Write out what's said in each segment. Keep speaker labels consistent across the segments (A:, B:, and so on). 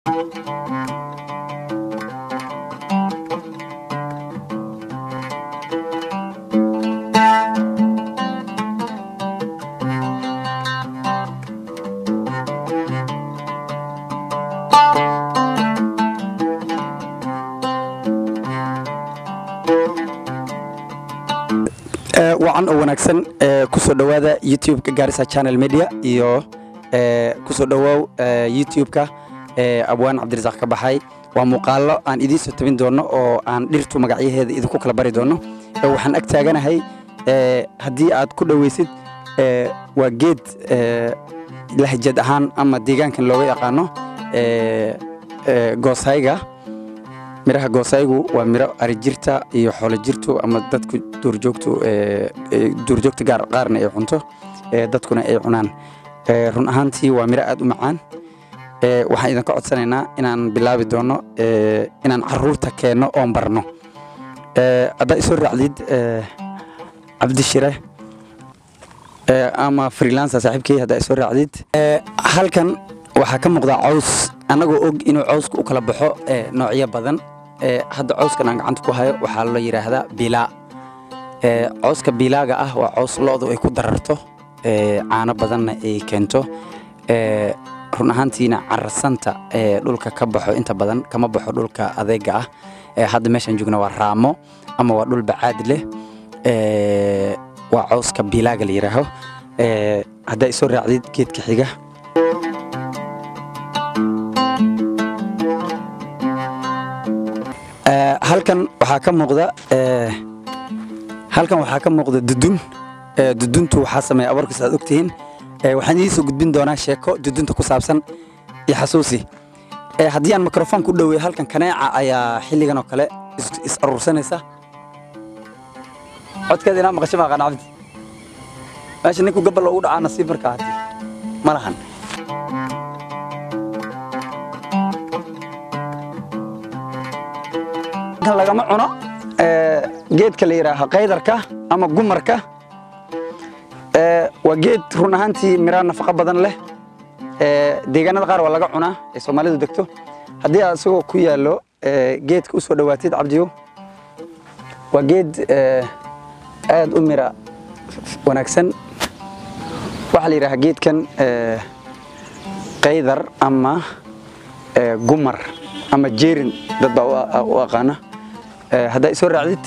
A: wacan oo wanaagsan kusoo dhowaada youtube-ka gaarisa channel media iyo kusoo dhowaaw youtube-ka abwaan cabdirasaaq ka baxay waa muuqaallo aan idiin soo tabin doono oo aan dhirtu magacyaheeda idinku kala bari doono waxaan ag taaganahay haddii aad ku dhoweysid waa geed lahjad ahaan ama deegaankan looga yaqaano goosayga miraha goosaygu waa miro arijirta iyo xoolo jirtu ama dadku duurjoogtu duurjoogta gaar qaarna ay cunto dadkuna ay cunaan run ahaantii waa miro aad u macaan waxaan idinka codsanaynaa inaan bilaabi doono inaan caruurta keenno oon barno haddaa isoo raacdid cabdishire ama freelancer saaxiibkey haddaa isoo raacdid halkan waxaa ka muuqdaa caws annagoo og inuu cawska u kala baxo noocyo badan hadda cawskan aan gacanta ku hayo waxaa la yidhaahdaa bilaa cawska bilaaga ah waa caws lo'du ay ku dararto caano badanna ay keento run ahaantiina carasanta dhulka ka baxo inta badan kama baxo dhulka adeega ah hadda meeshaan joogna waa raamo ama waa dhul bacaad leh waa cawska bilaaga la yidhaaho haddaa isoo raacdid geedka xiga halkan waxaa ka muuqda halkan waxaa ka muuqda dudun duduntu waxaa sameeya abuurkiisa aad ogtihiin waxaan idiin soo gudbin doonaa sheeko dudunta ku saabsan iyo xasuusi haddii aan mikrofon ku dhoweey halkan kaneeca ayaa xilligan oo kale is aruursanaysa codkeeda inaa maqasho maaqaan cabdi meesha ninku gabal ugu dhacaa nasiib markaa hadii ma lahan lagama cuno geedka la yidhaaha qaydarka ama gumarka waa geed run ahaantii miraa nafaqo badan leh deegaanada qaar waa laga cunaa ee soomaalidu degto haddii aad isagoo ku yaallo geedka u soo dhowaatid cabdiyo waa geed aad u mira wanaagsan waxaa la yidhaha geedkan qaydar ama gumar ama jeerin dad baa u aqaana haddaa isoo raacdid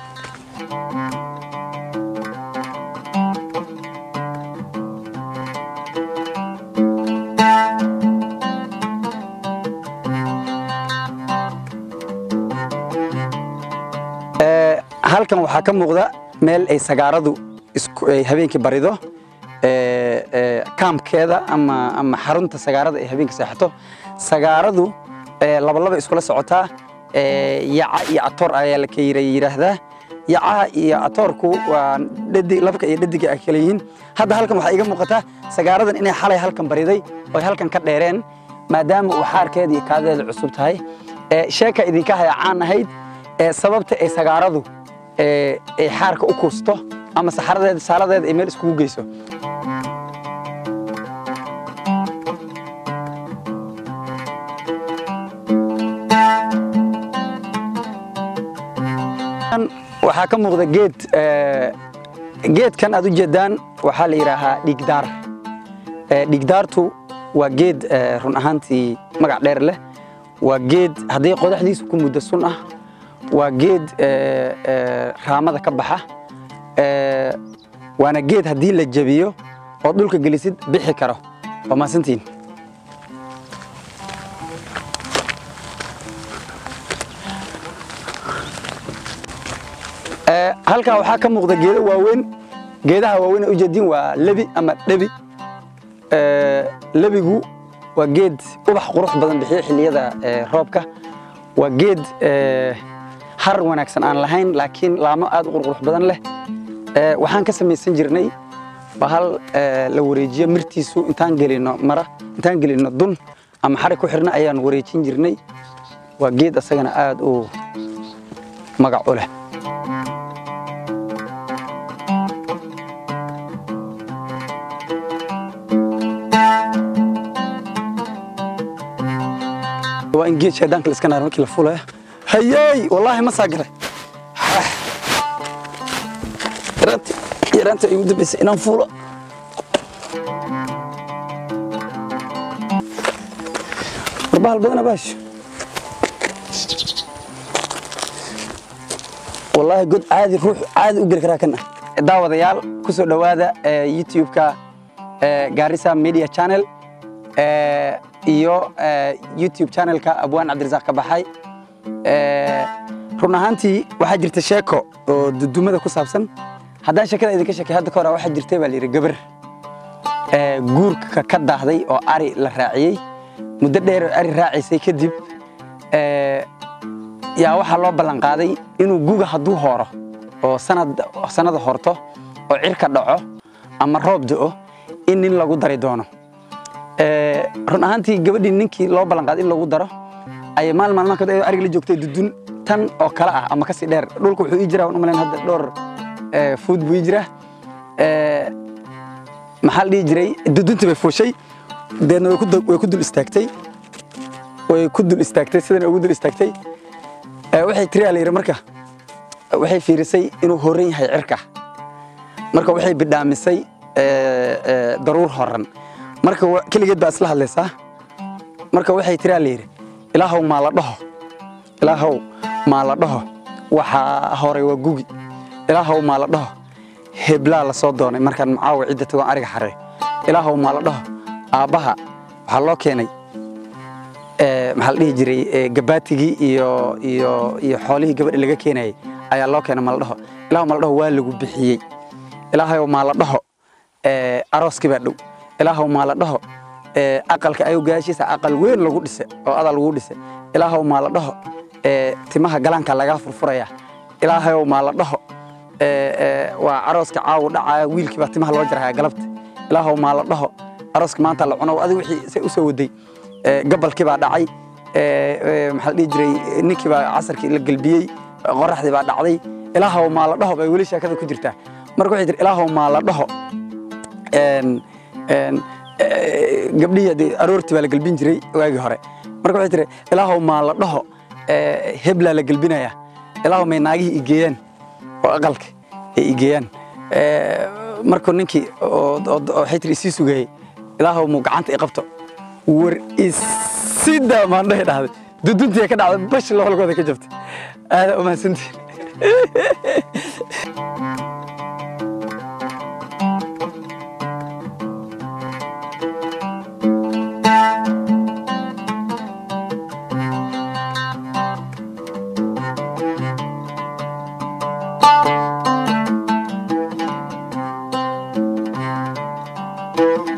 A: halkan waxaa ka muuqda meel ay sagaaradu ay habeenkii barido kaamkeeda ama xarunta sagaarada ay habeenkii seexato sagaaradu labalaba iskula socotaa yaca iyo atoor ayaa la yidhaahdaa yacaha iyo atoorku waa labka iyo dhadiga ay kala yihiin hadda halkan waxaa iga muuqataa sagaaradan inay xalay halkan bariday oy halkan ka dheereen maadaama uu xaarkeeda iyo kaadeeda cusub tahay sheeka idinka haya caan ahayd sababta ay sagaaradu ay xaarka u kuusto ama saxaradeeda saaladeeda ay meel iskugu geyso waxaa ka muuqda geed geedkan aad u jeedaan waxaa la yidhaahaa dhigdaar dhigdaartu waa geed run ahaantii magac dheer leh waa geed haddii qodaxdiisu ku muddo sun ah waa geed raamada ka baxa waana geed haddii la jebiyo oo dhulka gelisid bixi karo waa maasantiin halkan waxaa ka muuqda geedo waaweyn geedaha waaweyn ee ujeediin waa lebi ama dhebi lebigu waa geed ubax qurux badan bixiyo xilliyada roobka waa geed har wanaagsan aan lahayn laakiin laamo aad u qurqurux badan leh waxaan ka samaysan jirnay bahal la wareejiyo mirtiisu intaan gelino mara intaan gelino dun ama xarig ku xirna ayaan wareejin jirnay waa geed asagana aad u magac u leh waa in geed shaydaanka la iska naar markii la fuulaya hayey wallaahi ma saa galay yaraanta yaraanta igu dambaysay inaan fuulo warbahal badana baasho wallaahi god caadi ruux caadi u geli karaa kan ah daawadayaal ku soo dhowaada youtube-ka gaarisa media channel iyo youtube channelka abwaan cabdirasaaq ka baxay run ahaantii waxaa jirta sheeko oo dudumada ku saabsan haddaan sheekada idinka sheekay hadda ka hore waxaa jirtay baa layidhi gabar guurka ka daahday oo ari la raaciyey muddo dheer oo ari raacaysay kadib yaa waxaa loo ballan qaaday inuu guga hadduu hooro oo sanada horto oo cirka dhaco ama roob da'o in nin lagu dari doono run ahaantii gabadhii ninkii loo ballan qaaday in lagu daro ayay maal maalmaha kamid ariga la joogtay dudun tan oo kale ah ama kasii dheer dhulka wuxuu ii jiraa waan u malayn hadda dhowr fuud buu ii jiraa maxaa la dhihi jiray duduntii bay fuushay deedna way ku dul istaagtay way ku dul istaagtay sidan ugu dul istaagtay waxay tiri la yidhi marka waxay fiirisay inuu horan yahay cirka marka waxay bidhaamisay daruur horan marka keligeed baa isla hadlaysaa marka waxay tiri la yidhi ilaahow maa la dhaho ilaahow maa la dhaho waxaa horay waa gugi ilaahow maa la dhaho heblaa la soo doonay markaan macaawa cidda tagoon ariga xarey ilaahow maa la dhaho aabbaha waxaa loo keenay maxaa la dhihi jiray gabaatigii iyo iyo iyo xoolihii gabadha laga keenayay ayaa loo keenay maa la dhaho ilaahow maa la dhaho waa lagu bixiyey ilaahow maa la dhaho arooskii baa dhow ilaahow maa la dhaho aqalka ayuu gaashiisa aqal weyn lagu dhise oo adal lagu dhise ilaahow maa la dhaho timaha galaanka lagaa furfuraya ilaahow maa la dhaho waa arooska caawu dhacaya wiilkii baa timaha loo jaraya galabta ilaahow maa la dhaho arooska maanta la cuno adiga wixii say u soo waday gabalkii baa dhacay maxaa la dhihi jiray ninkii baa casarkii la gelbiyey qoraxdii baa dhacday ilaahow maa la dhaho bay weli sheekada ku jirtaa marka waxay tiri ilaahow maa la dhaho gabdhihii aroortii baa la gelbin jiray waagii hore marka waxay tiri ilaahow maa la dhaho heblaa la gelbinaya ilaahow may naagihii igeeyaan oo aqalka ay igeeyaan markuu ninkii waxay tiri isii sugayey ilaahow muu gacanta i qabto war isida maandhahay dhahday duduntii ka dhacday bash loolgooda ka jabtay aadaa umahadsantiin
B: thank you